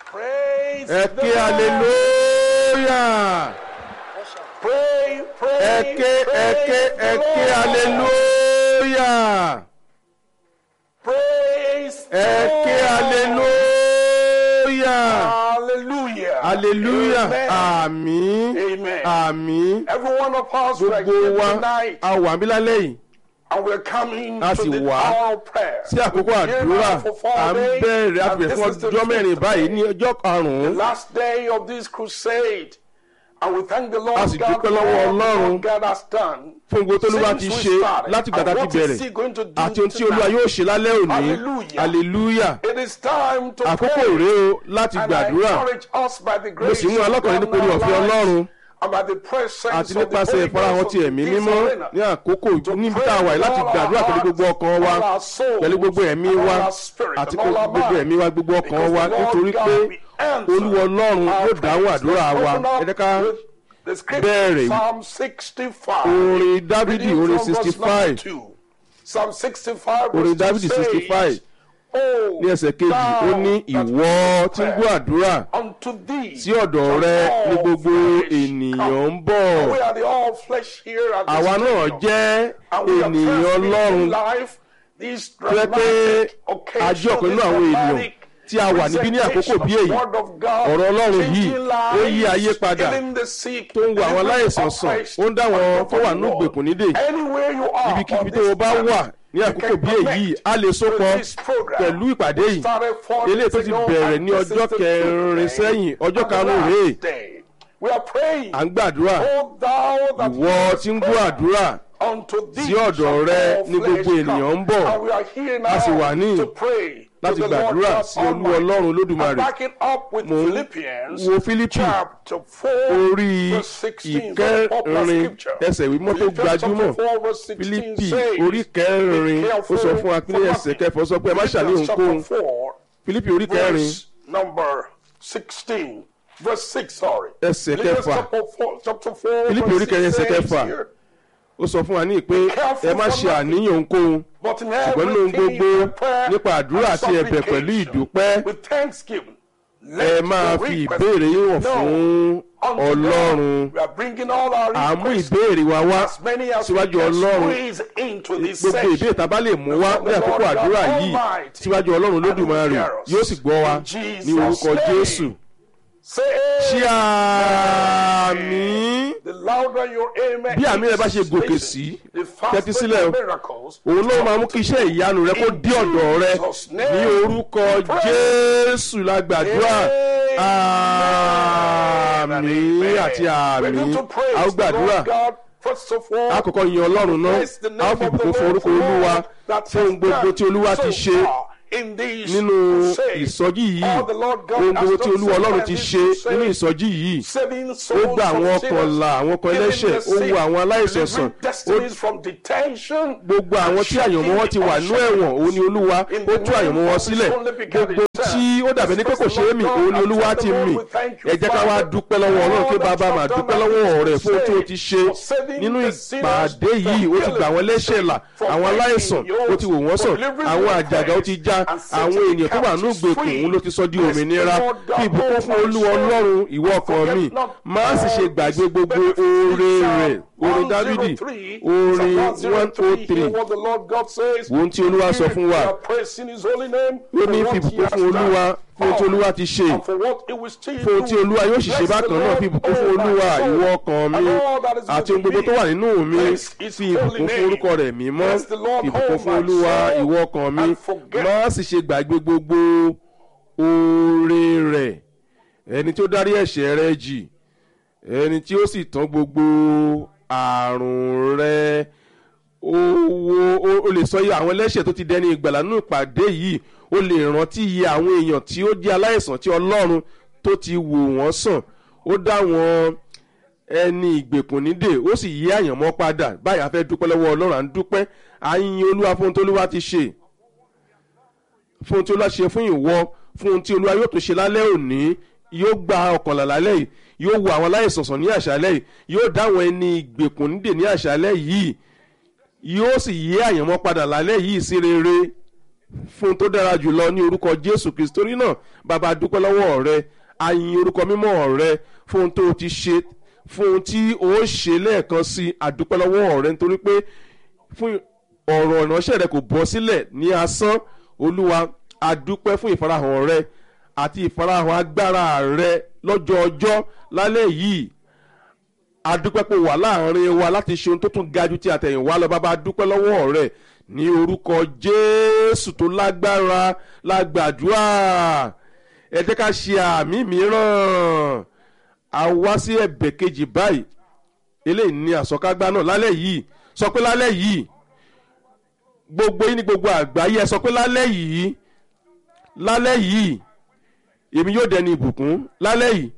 Praise ẹ the ké Lord. hallelujah Pray, pray, ẹ ké ẹ ké ẹ ké praise the Lord. hallelujah Praise ẹ ké the Lord. hallelujah Hallelujah. hallelujah Amen. àmín Amen. àmín Every one of us we are gbogbo here wa tonight a wà níbí lálẹ́ yìí and we're coming A to sì the wá hour of prayer. sí àkókò We've been here àdúrà now for four à ń days, bẹ̀rẹ̀ and àbẹ̀rẹ̀ this fún is the ọjọ́ mẹ́rin fifth báyìí day. ní ọjọ́ the karùn-ún last day of this crusade. And we thank the Lord A sì God dúpẹ́ for lọ́wọ́ all Ọlọ́run what God has done. fún gbogbo tó lúwa ti Since ṣe we started, láti gbàdá and ti what is bẹ̀rẹ̀ he going to do àti ohun tí olúwa tonight? yóò ṣe lálẹ́ òní Hallelujah. hallelujah It is time to àkókò pray. rèé o láti And I gbàdúrà encourage us by the mo grace sì mú alọ́kùnrin nípa orí ọ̀fẹ́ ọlọ́run and by the presence àti of the nípasẹ̀ Holy ìfarahàn Ghost ti of ẹ̀mí this mímọ́ arena. ní àkókò níbi tá a wà yìí láti gbàdúrà pẹ̀lú gbogbo ọkàn wa pẹ̀lú gbogbo ẹ̀mí wa àti gbogbo ẹ̀mí wa gbogbo ọkàn wa nítorí pé olúwa ọlọ́run yóò dáhùn àdúrà wa ẹ jẹ́ ká bẹ̀rẹ̀ Psalm 65. orin dávidi Reading orin from verse sixty number five two. Psalm 65 orin verse two dávidi sixty five says, "Oh, ní ẹsẹ̀ kejì ó ní thou that ìwọ tí ń gbọ́ prayer, àdúrà unto thee sí ọ̀dọ̀ shall rẹ all ní gbogbo flesh ènìyàn come." ń bọ̀ We are the all flesh here at this àwa náà stadium. jẹ́ And we are ènìyàn present ọlọ́run in life, these tó yẹ pé dramatic a occasions, jẹ́ ọ̀kan nínú this àwọn ènìyàn dramatic tí a wà níbí ní àkókò bí èyí Word of God, ọ̀rọ̀ ọlọ́run yìí changing ó yí lives, ayé padà healing the sick, tó ń wo àwọn delivering aláìsàn sàn oppressed, ó ń dá àwọn tó wà ní and ìgbèkùn nídè Anywhere you are ibikíbi on tó o this bá planet, wà ní you àkókò can bí èyí connect a lè sopọ̀ with this program. pẹ̀lú ìpàdé We yìí started four eléyìí days tó ti ago, bẹ̀rẹ̀ and ní this is ọjọ́ the kẹrin fifth day, sẹ́yìn ọjọ́ and the karùn-ún last rèé day. We are praying. à ń gbàdúrà Oh, thou that ìwọ hearest tí ń gbọ́ prayer, àdúrà unto thee sí ọ̀dọ̀ shall rẹ all ní flesh gbogbo ènìyàn come. ń bọ̀. And we are here now A sì wà ní to pray to láti the Lord gbàdúrà God sí olú Almighty. ọlọ́run And olódùmarè back it up with Mò ń Philippians wo Fílípì chapter 4 orí verse 16 very popular ìkẹrin scripture. ẹsẹ̀ ìwé mọ́tò Philippians gbajúmọ̀ chapter 4 verse 16 Fílípì says, orí kẹrin "Be ó careful sọ fún wa pé ní for ẹsẹ̀ nothing." kẹfọ́ sọ pé ẹ má ṣàlẹ́ Philippians ohunkóhun chapter 4 Fílípì orí kẹrin verse number 16 verse 6 sorry Ẹsẹ̀ Philippians kẹfà. chapter 4 chapter 4 Fílípì verse orí kẹrin 6 ẹsẹ̀ says kẹfà. here, ó sọ fún wa ní pé ẹ má ṣe àníyàn ohunkóhun But in ṣùgbọ́n nínú ohun everything gbogbo by prayer nípa àdúrà and àti ẹ̀bẹ̀ pẹ̀lú supplication, ìdúpẹ́ with thanksgiving, ẹ let máa your fi requests ìbéèrè yín wọ̀n be known fún unto Ọlọ́run God. We are bringing all our à ń mú requests ìbéèrè wa wá as many as we síwájú can Ọlọ́run squeeze into this gbogbo ìbéèrè session. tá a bá lè mú wá ní àkókò àdúrà yìí síwájú ọlọ́run lódùmarè yóò sì gbọ́ wa ní orúkọ jésù Say ṣí àmì The louder your amen bí àmì rẹ bá ṣe is, gòkè listen, sí the tẹ́tí faster sílẹ̀ o the miracles òun ló máa mú kí iṣẹ́ ìyanu rẹ kó dé ọ̀dọ̀ rẹ ní orúkọ jésù la gbàdúrà àmì àti àmì a ó gbàdúrà àkọ́kọ́ yin ọlọ́run náà a ó fi ìbùkún fún orúkọ olúwa fún ohun gbogbo tí olúwa ti ṣe nínú ìsọjí yìí ohun gbogbo tí olúwa ọlọ́run ti ṣe nínú ìsọjí yìí ó gba àwọn ọkànlá àwọn ọkàn ẹlẹ́ṣẹ̀ ó wo àwọn aláìsàn sàn ó gbogbo àwọn tí àyànmọ́ wọn ti wà nú ẹ̀wọ̀n òun ni olúwa ó tú àyànmọ́ wọn sílẹ̀ gbogbo tí ó dàbí ní pé kò ṣeé mì òun ni olúwa ti mì ẹ jẹ́ ká wá dúpẹ́ lọ́wọ́ ọlọ́run kí bàbá máa dúpẹ́ lọ́wọ́ rẹ̀ fún ohun tí ó ti ṣe nínú ìpàdé yìí ó ti gbà àwọn ẹlẹ́ṣẹ̀ là àwọn aláìsàn ó ti wò wọ́n sàn àwọn àjàgà ó ti já àwọn ènìyàn tó wà ní ìgbèkùn òun ló ti sọ di òmìnira kí ìbùkún fún olúwa ọlọ́run ìwọ ọkàn mi má sì ṣe gbàgbé gbogbo oore rẹ̀ orin dávidi orin one oh three ohun tí olúwa sọ fún wa ó ní fìbùkún fún olúwa fún ohun tí olúwa ti ṣe fún ohun tí olúwa yóò sì ṣe bákan náà fìbùkún fún olúwa ìwọ ọkàn mi àti ohun gbogbo tó wà nínú mi fi ìbùkún fún orúkọ rẹ̀ mímọ́ ìbùkún fún olúwa ìwọ ọkàn mi má sì ṣe gbàgbé gbogbo oore rẹ̀ ẹni tí ó dárí ẹ̀ṣẹ̀ rẹ jì ẹni tí ó sì tán gbogbo àrùn rẹ owó o lè sọ iye àwọn ẹlẹ́ṣẹ̀ tó ti dẹni ìgbàlà nínú ìpàdé yìí o lè rántí iye àwọn èèyàn tí ó jẹ́ aláìsàn tí ọlọ́run tó ti wò wọ́n sàn ó dá wọn ẹni ìgbèkùn nídè ó sì yí àyànmọ́ padà báyìí a fẹ́ dúpẹ́ lọ́wọ́ ọlọ́run à ń dúpẹ́ à ń yin olúwa fún ohun tí olúwa ti ṣe fún ohun tí olúwa ṣe fún ìwọ fún ohun tí olúwa yóò tún ṣe lálẹ́ òní yóò gba ọkànlá lálẹ́ yìí yóò wo àwọn aláìsàn sàn ní àṣálẹ́ yìí yóò dá àwọn ẹni ìgbèkùn nídè ní àṣálẹ́ yìí yóò sì yí àyànmọ́ padà lálẹ́ yìí sí rere fún tó dára jùlọ ní orúkọ jésù kristi torí náà bàbá dúpẹ́ lọ́wọ́ rẹ àyìn orúkọ mímọ́ rẹ fún tó ti ṣe fún tí ó ṣe lẹ́ẹ̀kan sí àdúpẹ́ lọ́wọ́ rẹ nítorí pé fún ọ̀rọ̀ ìránṣẹ́ rẹ kò bọ́ sílẹ̀ ní asán olúwa àdúpẹ́ fún ìfarahàn rẹ àti ìfarahàn agbára rẹ lọ́jọ́ ọjọ́ lálẹ́ yìí adúpẹ́ pé wà láàrin wa láti ṣe ohun tó tún ga ju ti àtẹ̀yìnwá lọ bàbá adúpẹ́ lọ́wọ́ rẹ̀ ní orúkọ jésù tó lágbára lágbàdúrà ẹ jẹ́ ká ṣe àmì mìíràn a wá sí ẹ̀bẹ̀ kejì báyìí eléyìí ní àsọkágbá náà lálẹ́ yìí sọ pé lálẹ́ yìí gbogbo yín ní gbogbo àgbáyé ẹ sọ pé lálẹ́ yìí lálẹ́ yìí èmi yóò dẹni ìbùkún lálẹ́ yìí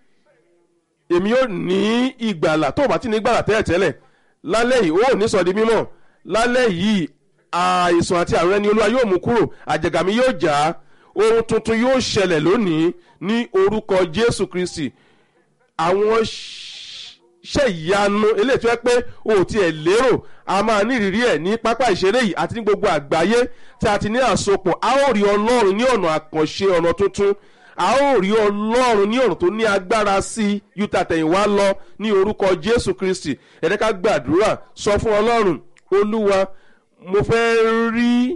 èmi yóò ní ìgbàlà tó o bá ti ní ìgbàlà tẹ́lẹ̀tẹ́lẹ̀ lálẹ́ yìí ó ní sọ di mímọ́ lálẹ́ yìí àìsàn àti àrùn ẹni olúwa yóò mú kúrò àjàgà mi yóò jà á ohun tuntun yóò ṣẹlẹ̀ lónìí ní orúkọ jésù kristi àwọn ṣe ìyanu eléyìí tó yẹ pé o ò tiẹ̀ lérò a máa ní ìrírí ẹ̀ ní pápá ìṣeré yìí àti ní gbogbo àgbáyé tí a ti ní àsopọ̀ a ó rí ọlọ́run ní ọ̀nà àkànṣe ọ̀nà tuntun a ó rí ọlọ́run ní ọ̀run tó ní agbára sí i yúta tẹ̀yìnwá lọ ní orúkọ jésù kristi ẹ̀dẹ́ká gbàdúrà sọ fún ọlọ́run olúwa mo fẹ́ rí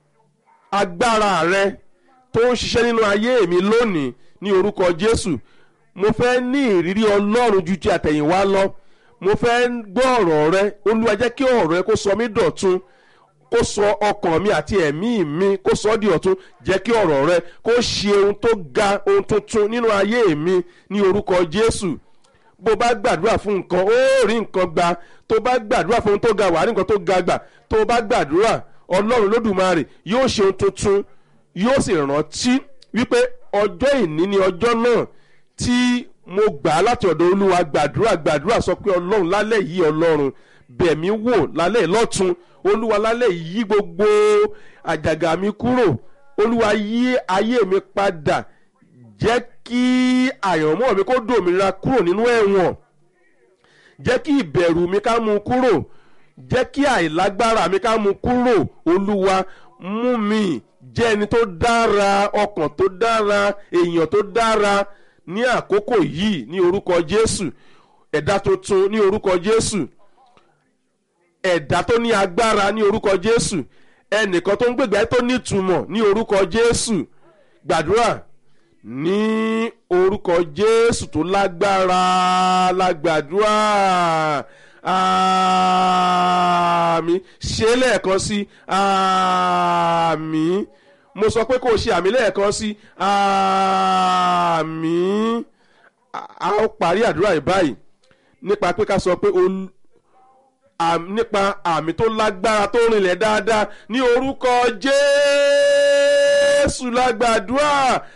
agbára rẹ tó ń ṣiṣẹ́ nínú ayé mi lónìí ní orúkọ jésù mo fẹ́ ní ìrírí ọlọ́run ju ti àtẹ̀yìnwá lọ mo fẹ́ gbọ́ ọ̀rọ̀ rẹ olúwa jẹ́ kí ọ̀rọ̀ rẹ kó sọ mí dọ̀tun kó sọ ọkàn mi àti ẹ̀mí mi kó sọ ọ́ di ọ̀tun jẹ́ kí ọ̀rọ̀ rẹ kó ṣe ohun tó ga ohun tuntun nínú ayé mi ní orúkọ jésù bó bá gbàdúrà fún nǹkan ó rí nǹkan gbà tó bá gbàdúrà fún ohun tó ga wà rí nǹkan tó ga gbà tó bá gbàdúrà ọlọ́run lódùmarè yóò ṣe ohun tuntun yóò sì rántí wípé ọjọ́ ìní ni ọjọ́ náà tí mo gbà á láti ọ̀dọ̀ olúwa gbàdúrà gbàdúrà sọ pé ọlọ́run lálẹ́ yìí ọlọ́run bẹ̀mí wò lálẹ́ lọ́tún olúwa lálẹ́ yí gbogbo àjàgà mi kúrò olúwa yí ayé mi padà jẹ́ kí àyànmọ́ mi kó dòmìnira kúrò nínú ẹ̀wọ̀n jẹ́ kí ìbẹ̀rù mi ká mú kúrò jẹ́ kí àìlágbára mi ká mú kúrò olúwa mú mi jẹ́ ẹni tó dára ọkàn tó dára èèyàn tó dára ní àkókò yìí ní orúkọ jésù ẹ̀dá tuntun ní orúkọ jésù ẹ̀dá tó ní agbára ní orúkọ jésù ẹnìkan tó ń gbègbè tó nítumọ̀ ní orúkọ jésù gbàdúrà ní orúkọ jésù tó lágbára lágbàdúrà àmì ṣe lẹ́ẹ̀kan sí àmì mo sọ pé kò ṣe àmì lẹ́ẹ̀kan sí àmì a ó parí àdúrà yìí báyìí nípa pé ká sọ pé nípa àmì tó lágbára tó rinlẹ̀ dáadáa ní orúkọ jésù lágbàdúrà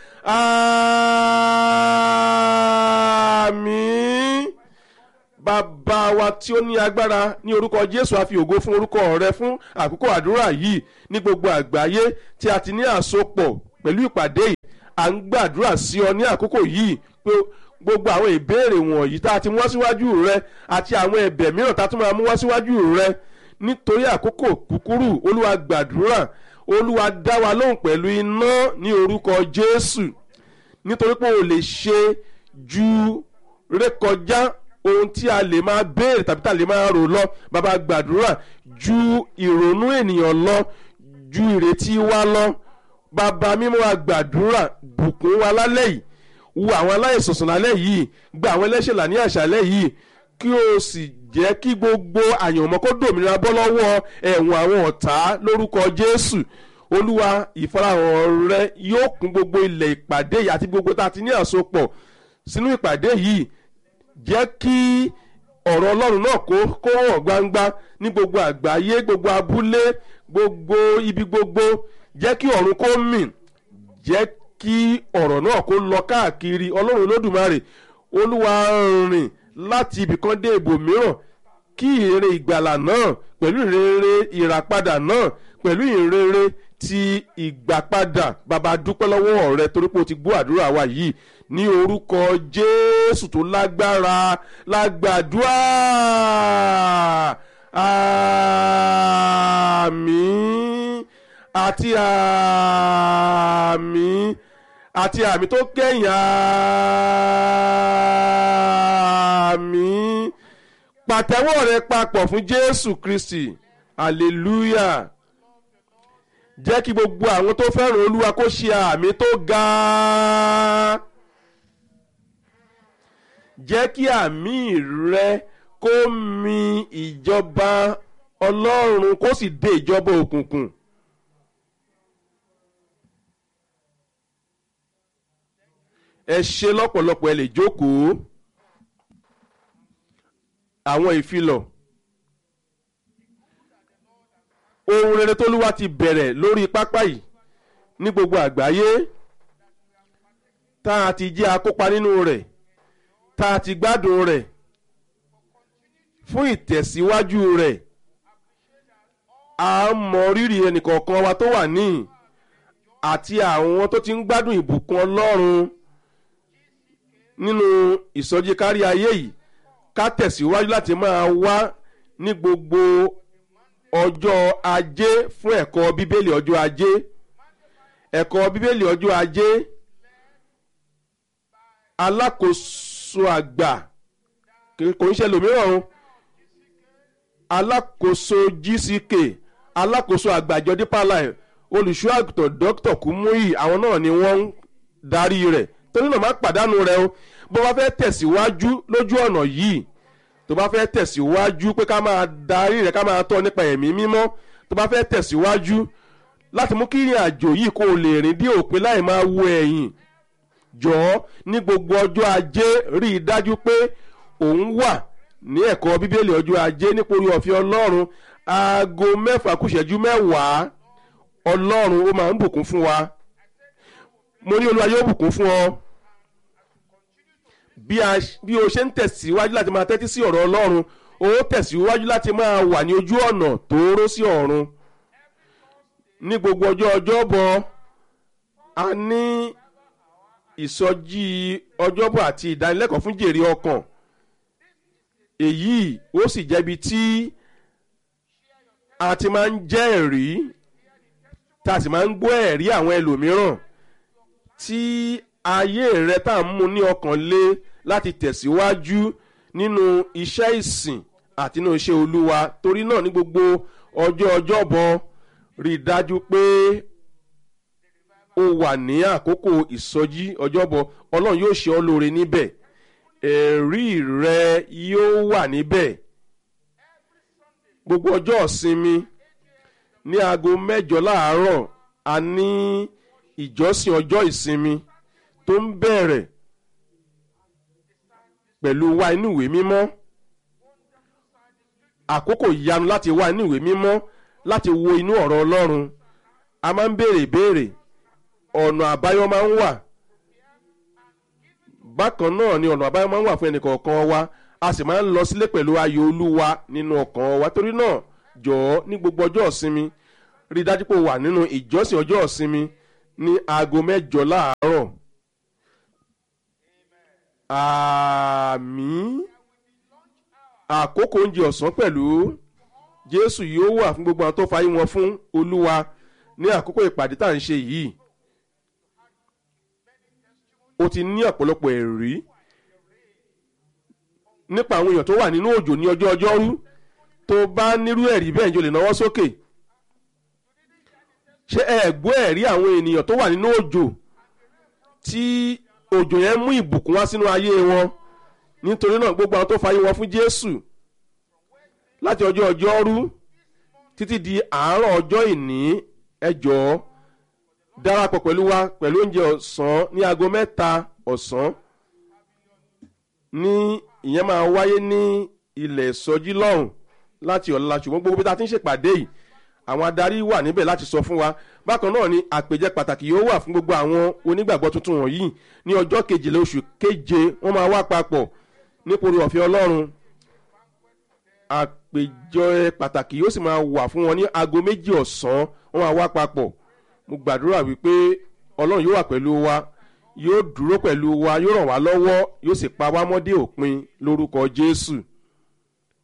àmín bàbá wa tí ó ní agbára ní orúkọ jésù a fi ògo fún orúkọ rẹ fún àkókò àdúrà yìí ní gbogbo àgbáyé tí a ti ní àsopọ̀ pẹ̀lú ìpàdé yìí à ń gbàdúrà sí ọ ní àkókò yìí pé gbogbo àwọn ìbéèrè wọ̀nyí tá a ti mú wá síwájú rẹ àti àwọn ẹ̀bẹ̀ mìíràn tá a tún máa mú wá síwájú rẹ nítorí àkókò kúkúrú olúwa gbàdúrà olúwa dá wa lóhùn pẹ̀lú iná ní orúkọ jésù nítorí pé o lè ṣe ju rékọjá ohun tí a lè máa béèrè tàbí tá a lè máa rò lọ bàbá gbàdúrà ju ìrònú ènìyàn lọ ju ìrètí wa lọ bàbá mímọ́ wa gbàdúrà bùkún wa lálẹ́ yìí wo àwọn aláìsọ̀sọ̀ lálẹ́ yìí gba àwọn ẹlẹ́ṣẹ̀ là ní àṣálẹ́ yìí kí o sì jẹ́ kí gbogbo àyànmọ́ kó dòmìnira bọ́ lọ́wọ́ ẹ̀wọ̀n àwọn ọ̀tá lórúkọ jésù olúwa ìfarahàn rẹ yóò kún gbogbo ilẹ̀ ìpàdé yìí àti gbogbo tá a ti ní àsopọ̀ sínú ìpàdé yìí jẹ́ kí ọ̀rọ̀ ọlọ́run náà kó kó hàn gbangba ní gbogbo àgbáyé gbogbo abúlé gbogbo ibi gbogbo jẹ́ kí ọ̀run kó mì jẹ́ kí ọ̀rọ̀ náà kó lọ káàkiri ọlọ́run olódùmarè olúwa rìn láti ibìkan dé ibòmíràn kí ìrere ìgbàlà náà pẹ̀lú ìrere ìràpadà náà pẹ̀lú ìrere ti ìgbàpadà bàbá dúpẹ́ lọ́wọ́ rẹ torí pé o ti gbọ́ àdúrà wa yìí ní orúkọ jésù tó lágbára lágbàdúrà àmín àti àmì àti àmì tó kẹ́yìn àmì pàtẹ́wọ́ rẹ papọ̀ fún jésù kristi hallelujah jẹ́ kí gbogbo àwọn tó fẹ́ràn olúwa kó ṣe àmì tó ga jẹ́ kí àmì rẹ kó mi ìjọba ọlọ́run kó sì dé ìjọba òkùnkùn. ẹ ṣe lọ́pọ̀lọpọ̀ ẹ lè jókòó àwọn ìfilọ̀ ohun rere tólúwa ti bẹ̀rẹ̀ lórí pápá yìí ní gbogbo àgbáyé tá a ti jẹ́ akópa nínú rẹ̀ tá a ti gbádùn rẹ̀ fún ìtẹ̀síwájú rẹ̀ a mọ rírì ẹnìkọ̀ọ̀kan wa tó wà níhìn àti àwọn tó ti ń gbádùn ìbùkún ọlọ́run nínú ìsọjí kárí ayé yìí ká tẹ̀síwájú láti máa wá ní gbogbo ọjọ́ ajé fún ẹ̀kọ́ bíbélì ọjọ́ ajé ẹ̀kọ́ bíbélì ọjọ́ ajé alákòóso àgbà kò ń ṣe lòmíràn o alákòóso gck alákòóso àgbà àjọ dípà láì olùṣọ́ àgùntàn dókítà kúmúyì àwọn náà ni wọ́n ń darí rẹ̀ torí náà má pàdánù rẹ o bó bá fẹ́ tẹ̀síwájú lójú ọ̀nà yìí tó bá fẹ́ tẹ̀síwájú pé ká máa darí rẹ ká máa tọ́ nípa ẹ̀mí mímọ́ tó bá fẹ́ tẹ̀síwájú láti mú kí ìrìn àjò yìí kó o lè rìn dé òpin láì máa wo ẹ̀yìn jọ̀ọ́ ní gbogbo ọjọ́ ajé rí i dájú pé òun wà ní ẹ̀kọ́ bíbélì ọjọ́ ajé nípòrí ọ̀fẹ́ ọlọ́run aago mẹ́fà kùsẹ̀jú mẹ́wàá ọlọ́run ó máa ń bùkún fún wa mo ní olúwa yóò bùkún fún ọ bí o ṣe ń tẹ̀síwájú láti máa tẹ́tí sí ọ̀rọ̀ ọlọ́run o tẹ̀síwájú láti máa wà ní ojú ọ̀nà tóóró sí ọ̀run ní gbogbo ọjọ́ ọjọ́bọ̀ a ní ìsọjí ọjọ́bọ̀ àti ìdánilẹ́kọ̀ọ́ fún jèrè ọkàn èyí ó sì jẹ́bi tí a ti máa ń jẹ́ ẹ̀rí tá a sì máa ń gbọ́ ẹ̀rí àwọn ẹlòmíràn tí ayé rẹ tá à ń mú ní ọkàn lé láti tẹ̀síwájú nínú iṣẹ́ ìsìn àti nínú iṣẹ́ olúwa torí náà ní gbogbo ọjọ́ ọjọ́bọ̀ rí i dájú pé o wà ní àkókò ìsọjí ọjọ́bọ̀ ọlọ́run yóò ṣe ọ́ lóore níbẹ̀ ẹ̀rí rẹ yóò wà níbẹ̀ gbogbo ọjọ́ ìsinmi ní aago mẹ́jọ láàárọ̀ a ní ìjọsìn ọjọ́ ìsinmi tó ń bẹ̀rẹ̀ pẹ̀lú wá inú ìwé mímọ́ àkókò ìyanu láti wá inú ìwé mímọ́ láti wo inú ọ̀rọ̀ ọlọ́run a máa ń béèrè ìbéèrè ọ̀nà àbáyọ máa ń wà bákan náà ni ọ̀nà àbáyọ máa ń wà fún ẹnìkọ̀ọ̀kan wa a sì máa ń lọ sílé pẹ̀lú ayọ̀ olúwa nínú ọkàn wa torí náà jọ̀ọ́ ní gbogbo ọjọ́ ìsinmi rí i dájú pé o wà nínú ìjọsìn ọjọ́ ìsinmi ní aago mẹ́jọ láàárọ̀ àmì àkókò oúnjẹ ọ̀sán pẹ̀lú jésù yóò wà fún gbogbo àwọn tó fayé wọn fún olúwa ní àkókò ìpàdé tá à ń ṣe yìí o ti ní ọ̀pọ̀lọpọ̀ ẹ̀rí nípa àwọn èèyàn tó wà nínú òjò ní ọjọ́ ọjọ́rú tó bá nírú ẹ̀rí bẹ́ẹ̀ jọ lè náwó sókè ṣé ẹ gbọ́ ẹ̀rí àwọn ènìyàn tó wà nínú òjò tí òjò yẹn mú ìbùkún wá sínú ayé wọn nítorí náà gbogbo àwọn tó fayé wọn fún jésù láti ọjọ́ ọjọ́rú títí di àárọ̀ ọjọ́ ìní ẹjọ́ darapọ̀ pẹ̀lú wa pẹ̀lú oúnjẹ ọ̀sán ní aago mẹ́ta ọ̀sán ní ìyẹn máa wáyé ní ilẹ̀ ìsọjí lọ́hùn láti ọ̀la ṣùgbọ́n gbogbo bí ta ti ń ṣèpàdé yìí àwọn adarí wà níbẹ̀ láti sọ fún wa bákan náà ni àpèjẹ pàtàkì yóò wà fún gbogbo àwọn onígbàgbọ́ tuntun wọ̀nyí ní ọjọ́ kejìlá oṣù keje wọ́n máa wá papọ̀ nípòrí ọ̀fẹ́ ọlọ́run àpèjọ pàtàkì yóò sì máa wà fún wọn ní aago méjì ọ̀sán wọ́n máa wá papọ̀ mo gbàdúrà wípé ọlọ́run yóò wà pẹ̀lú wa yóò dúró pẹ̀lú wa yóò ràn wá lọ́wọ́ yóò sì pa wá mọ́dé òpin lórúkọ jésù